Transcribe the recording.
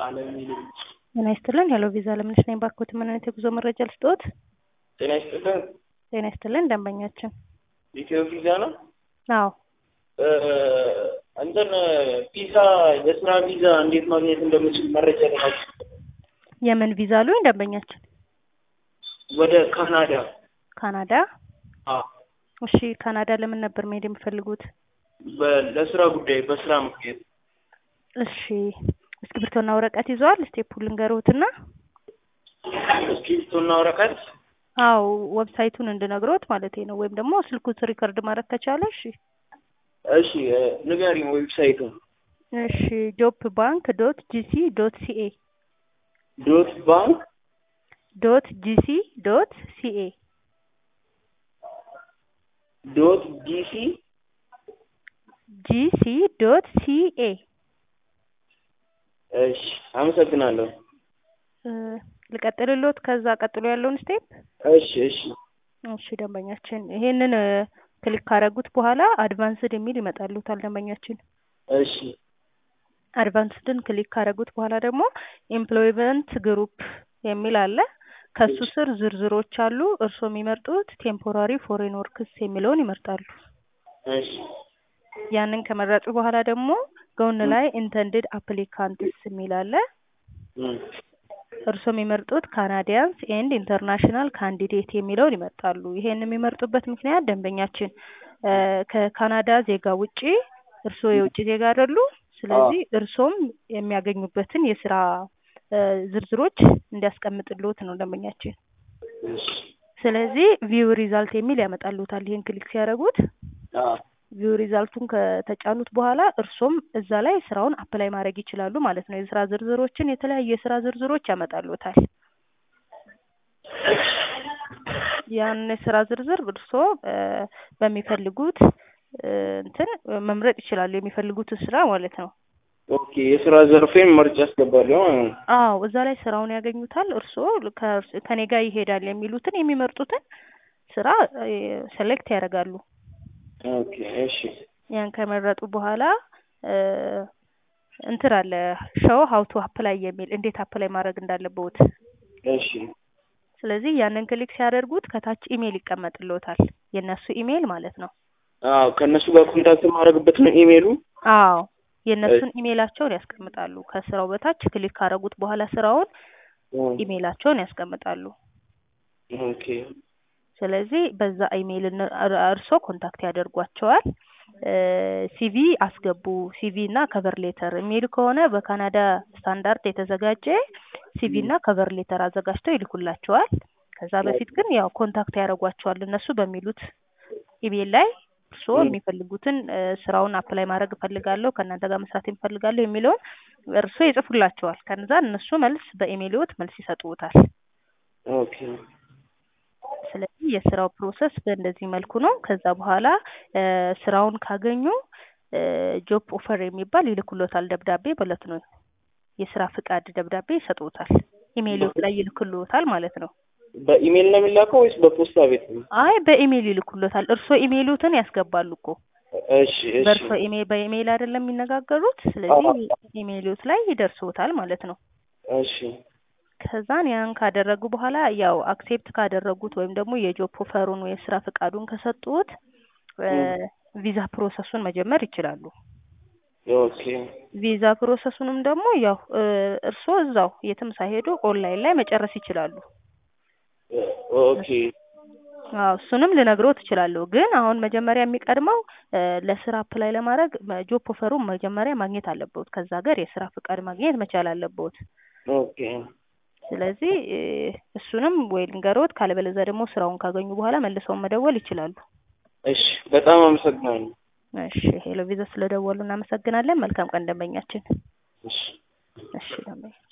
አለሚል ጤና ይስጥልን ሄሎ ቪዛ ለምነሽ ነኝ ባርኮት ምን አይነት የጉዞ መረጃ ልስጥዎት? ጤና ይስጥልን ጤና ይስጥልን ደንበኛችን ኢትዮ ቪዛ ነው። አዎ እ እንትን ቪዛ የስራ ቪዛ እንዴት ማግኘት እንደምችል መረጃ ለማግኘት የምን ቪዛ አሉኝ ደንበኛችን? ወደ ካናዳ ካናዳ አ እሺ ካናዳ ለምን ነበር መሄድ የሚፈልጉት? በ- ለስራ ጉዳይ በስራ ምክንያት እሺ እስክሪብቶና ወረቀት ይዘዋል? ስቴፑን ልንገርዎትና እስክሪብቶና ወረቀት አዎ ዌብሳይቱን እንድነግሮት ማለቴ ነው። ወይም ደግሞ ስልኩት ሪከርድ ማድረግ ከቻለ እሺ እሺ እ ንገሪኝ ዌብሳይቱን እሺ ጆብ ባንክ ዶት ጂሲ ዶት ሲኤ ዶት ባንክ ዶት ጂሲ ዶት ሲኤ ዶት ዲሲ ጂሲ ዶት ሲኤ እሺ አመሰግናለሁ እ ልቀጥልሎት ከዛ ቀጥሎ ያለውን ስቴፕ እሺ እሺ እሺ ደንበኛችን ይሄንን እ ክሊክ ካደረጉት በኋላ አድቫንስድ የሚል ይመጣልዎታል ደንበኛችን እሺ አድቫንስድን ክሊክ ካደረጉት በኋላ ደግሞ ኤምፕሎይመንት ግሩፕ የሚል አለ ከሱ ስር ዝርዝሮች አሉ እርስዎ የሚመርጡት ቴምፖራሪ ፎሬን ወርክስ የሚለውን ይመርጣሉ እሺ ያንን ከመረጡ በኋላ ደግሞ ጎን ላይ ኢንተንድድ አፕሊካንትስ የሚል አለ እም እርስዎ የሚመርጡት ካናዲያንስ ኤንድ ኢንተርናሽናል ካንዲዴት የሚለውን ይመርጣሉ። ይሄን የሚመርጡበት ምክንያት ደንበኛችን እ ከካናዳ ዜጋ ውጪ እርስዎ የውጭ ዜጋ አይደሉ። ስለዚህ እርስዎም የሚያገኙበትን የስራ እ ዝርዝሮች እንዲያስቀምጥልዎት ነው ደንበኛችን። እሺ ስለዚህ ቪው ሪዛልት የሚል ያመጣልዎታል። ይሄን ክሊክ ሲያደርጉት አ ቪው ሪዛልቱን ከተጫኑት በኋላ እርስዎም እዛ ላይ ስራውን አፕላይ ማድረግ ይችላሉ ማለት ነው። የስራ ዝርዝሮችን የተለያዩ የስራ ዝርዝሮች ያመጣልዎታል። ያን የስራ ዝርዝር እርስዎ እ በሚፈልጉት እ እንትን መምረጥ ይችላሉ የሚፈልጉትን ስራ ማለት ነው። ኦኬ የስራ ዘርፌን መርጬ አስገባለሁ ማለት ነው። አዎ እዛ ላይ ስራውን ያገኙታል። እርስዎ ከእርስ- ከኔ ጋር ይሄዳል የሚሉትን የሚመርጡትን ስራ ሴሌክት ያደርጋሉ። ኦኬ እሺ ያን ከመረጡ በኋላ እ እንትን አለ ሾው ሀው ቱ አፕላይ የሚል እንዴት አፕላይ ማድረግ እንዳለብዎት። እሺ ስለዚህ ያንን ክሊክ ሲያደርጉት ከታች ኢሜይል ይቀመጥልዎታል የእነሱ ኢሜይል ማለት ነው። አዎ ከእነሱ ጋር ኮንታክት የማደርግበት ነው ኢሜይሉ። አዎ የእነሱን ኢሜይላቸውን ያስቀምጣሉ። ከስራው በታች ክሊክ ካደረጉት በኋላ ስራውን እም ኢሜይላቸውን ያስቀምጣሉ። ኦኬ ስለዚህ በዛ ኢሜይል እነ- እር- እርስዎ ኮንታክት ያደርጓቸዋል። እ ሲቪ አስገቡ ሲቪ እና ከቨር ሌተር የሚል ከሆነ በካናዳ ስታንዳርድ የተዘጋጀ ሲቪ እና ከቨር ሌተር አዘጋጅተው ይልኩላቸዋል። ከዛ በፊት ግን ያው ኮንታክት ያደርጓቸዋል እነሱ በሚሉት ኢሜይል ላይ እርስዎ የሚፈልጉትን እ ስራውን አፕላይ ማድረግ እፈልጋለሁ ከእናንተ ጋር መስራት እፈልጋለሁ የሚለውን እርስዎ ይጽፉላቸዋል። ከዛ እነሱ መልስ በኢሜይልዎት መልስ ይሰጡዎታል። ኦኬ ስለዚህ የስራው ፕሮሰስ በእንደዚህ መልኩ ነው። ከዛ በኋላ እ ስራውን ካገኙ እ ጆብ ኦፈር የሚባል ይልኩልዎታል ደብዳቤ ማለት ነው። የስራ ፍቃድ ደብዳቤ ይሰጡዎታል። ኢሜይልዎት ላይ ይልኩልዎታል ማለት ነው። በኢሜይል ነው የሚላከው ወይስ በፖስታ ቤት ነው? አይ በኢሜይል ይልኩልዎታል። እርስዎ ኢሜይልዎትን ያስገባሉ እኮ እሺ እሺ በእርስዎ ኢሜይል በኢሜይል አይደለም የሚነጋገሩት። ስለዚህ ኢሜይልዎት ላይ ይደርስዎታል ማለት ነው። እሺ ከዛን ያን ካደረጉ በኋላ ያው አክሴፕት ካደረጉት ወይም ደግሞ የጆብ ኦፈሩን ወይ የስራ ፍቃዱን ከሰጡት እ ቪዛ ፕሮሰሱን መጀመር ይችላሉ። ኦኬ ቪዛ ፕሮሰሱንም ደግሞ ያው እ እርስዎ እዛው የትም ሳይሄዱ ኦንላይን ላይ መጨረስ ይችላሉ። ኦኬ አዎ እሱንም ልነግሮት እችላለሁ። ግን አሁን መጀመሪያ የሚቀድመው እ ለስራ አፕላይ ለማድረግ ጆብ ኦፈሩን መጀመሪያ ማግኘት አለብዎት። ከዛ ሀገር የስራ ፍቃድ ማግኘት መቻል አለብዎት። ኦኬ ስለዚህ እ እሱንም ወይ ልንገሮት፣ ካለበለዚያ ደግሞ ስራውን ካገኙ በኋላ መልሰው መደወል ይችላሉ። እሺ በጣም አመሰግናለሁ። እሺ ሄሎ ቪዛ ስለደወሉ እናመሰግናለን። መልካም ቀን ደንበኛችን። እሺ እሺ ደንበኛ